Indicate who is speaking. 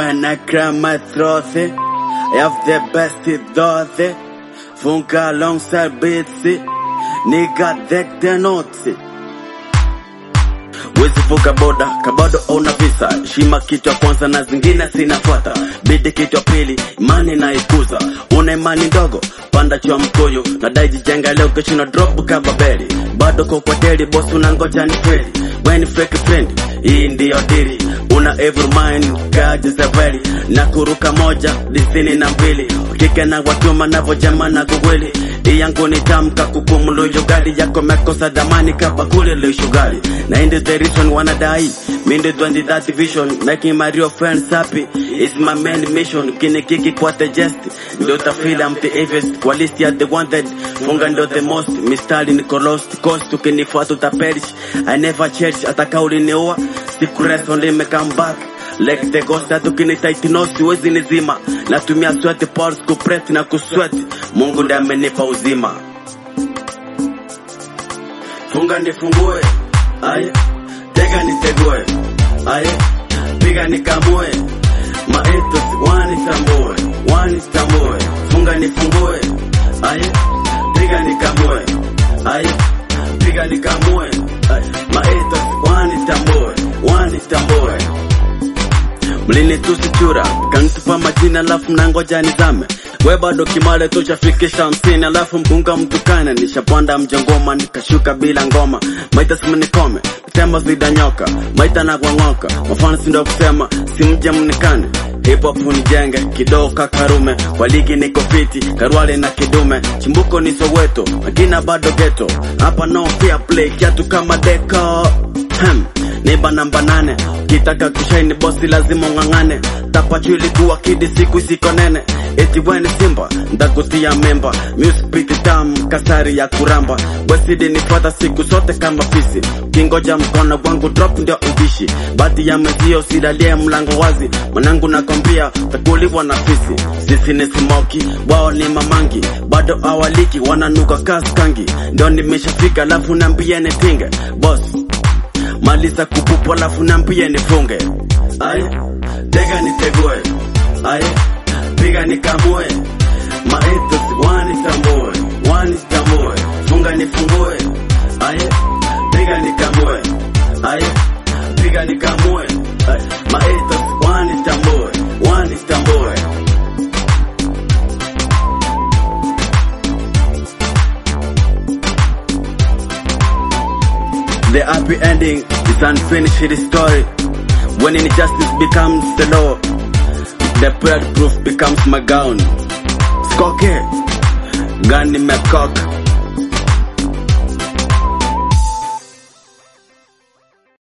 Speaker 1: when I cry my throat. I have the best doze. Funka alongside beats. Nigga deck the notes. Wezi vuka boda kabado una visa shima kitu ya kwanza na zingine zinafuata bidi kitu ya pili imani na ikuza una imani ndogo panda chwa mkoyo na dai jijenga leo kesho na drop kama beli bado kwa kwa deli boss unangoja ni kweli when fake friend hii ndiyo dili una every mind kaji seveli na kuruka moja disini na mbili kike na watuma navojama na kuwili iyangu ni tamka kupumuluyo gari yako mekosa damani kabakuli lishugali na indi the reason wanadai mindi 20 that vision making my real friends happy is my main mission kinikiki kwa the jest ndo tafila I'm the evilest kwa list ya the wanted funga ndo the most mistari niko lost cost ukinifuata utaperish I never cherish hata kauli niua siku rest only me come back like the ghost hata ukinitaitino siwezi nizima natumia sweat pulse kupress na kusweat Mungu ndiye amenipa uzima funga nifungue aye tega nitegue aye piga nikamue maetos wanitambue wanitambue funga nifungue aye piga nikamue aye piga nikamue aye maetos wanitambue wanitambue mlinitusi chura kanitupa majina alafu mnangoja nizame we bado kimale tuchafikisha hamsini alafu mkunga mtukane nishapanda mjongoma nikashuka bila ngoma maita simnikome tema zidanyoka maita na gwang'oka mafano sindo kusema simje mnikane hip hop nijenge kidogo kakarume kwa ligi niko fiti karwale na kidume chimbuko ni soweto magina bado geto hapa no fair play kiatu kama deko Hem, niba namba nane kitaka kushaini bosi lazima ung'ang'ane tapachu ilikuwa kidi siku isiko nene eti weni simba ndakutia memba muspiti tam kasari ya kuramba wesidi nifata siku zote kama fisi kingoja mkono wangu drop ndio ubishi baadhi ya mezio silalie mlango wazi mwanangu nakwambia takuliwa na fisi sisi ni simoki wao ni mamangi bado awaliki wananuka kaskangi ndio nimeshafika alafu nambie nipinge boss maliza kupupu alafu nambie nifunge aye tega nitegue aye piga nikamue maetos wanitambue wanitambue funga nifungue aye piga nikamue aye piga nikamue aye maetos wanitambue wanitambue The happy ending is unfinished story. When injustice becomes the law, the blood proof becomes my gown. Skoke, gani mecock,